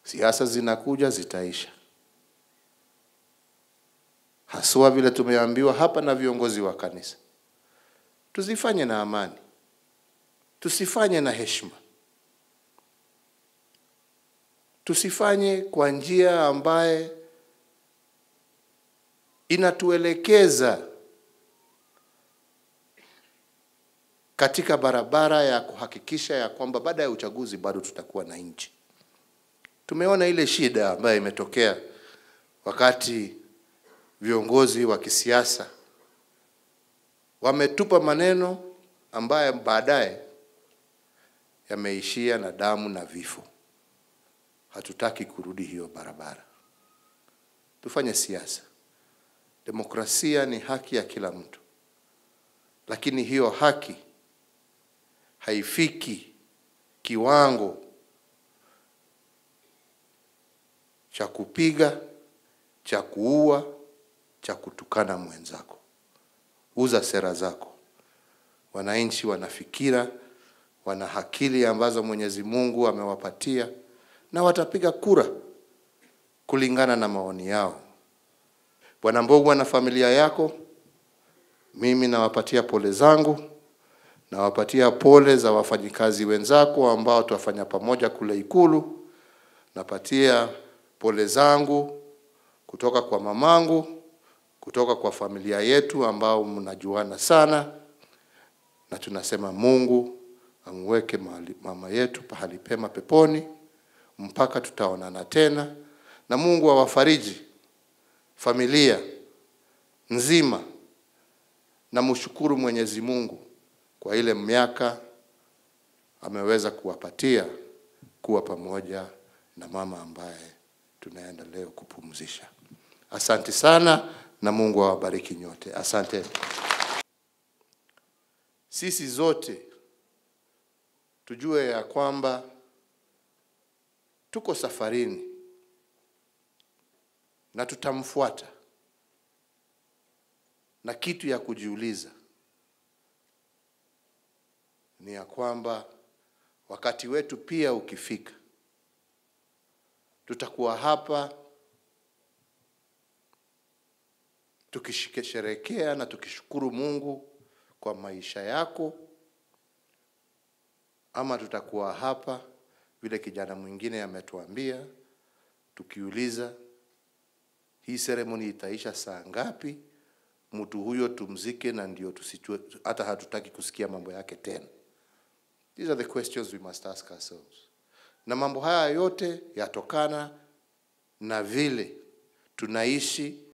Siasa zinakuja zitaisha, haswa vile tumeambiwa hapa na viongozi wa kanisa, tuzifanye na amani, tusifanye na heshima, tusifanye kwa njia ambaye inatuelekeza katika barabara ya kuhakikisha ya kwamba baada ya uchaguzi bado tutakuwa na nchi. Tumeona ile shida ambayo imetokea wakati viongozi wa kisiasa wametupa maneno ambayo baadaye yameishia na damu na vifo. Hatutaki kurudi hiyo barabara. Tufanye siasa. Demokrasia ni haki ya kila mtu, lakini hiyo haki haifiki kiwango cha kupiga, cha kuua, cha kutukana mwenzako. Uza sera zako. Wananchi wana fikira, wana akili ambazo Mwenyezi Mungu amewapatia na watapiga kura kulingana na maoni yao. Bwana Mbogwa na familia yako, mimi nawapatia pole zangu, nawapatia pole za wafanyikazi wenzako ambao tuwafanya pamoja kule Ikulu. Napatia pole zangu kutoka kwa mamangu, kutoka kwa familia yetu ambao mnajuana sana, na tunasema Mungu amweke mahali- mama yetu pahali pema peponi mpaka tutaonana tena, na Mungu awafariji familia nzima, na mshukuru Mwenyezi Mungu kwa ile miaka ameweza kuwapatia kuwa pamoja na mama ambaye tunaenda leo kupumzisha. Asante sana na Mungu awabariki nyote. Asante. Sisi zote tujue ya kwamba tuko safarini na tutamfuata, na kitu ya kujiuliza ni ya kwamba wakati wetu pia ukifika, tutakuwa hapa tukisherekea na tukishukuru Mungu kwa maisha yako, ama tutakuwa hapa vile kijana mwingine ametuambia, tukiuliza hii seremoni itaisha saa ngapi, mtu huyo tumzike, na ndio tusitue, hata hatutaki kusikia mambo yake tena. These are the questions we must ask ourselves. Na mambo haya yote yatokana na vile tunaishi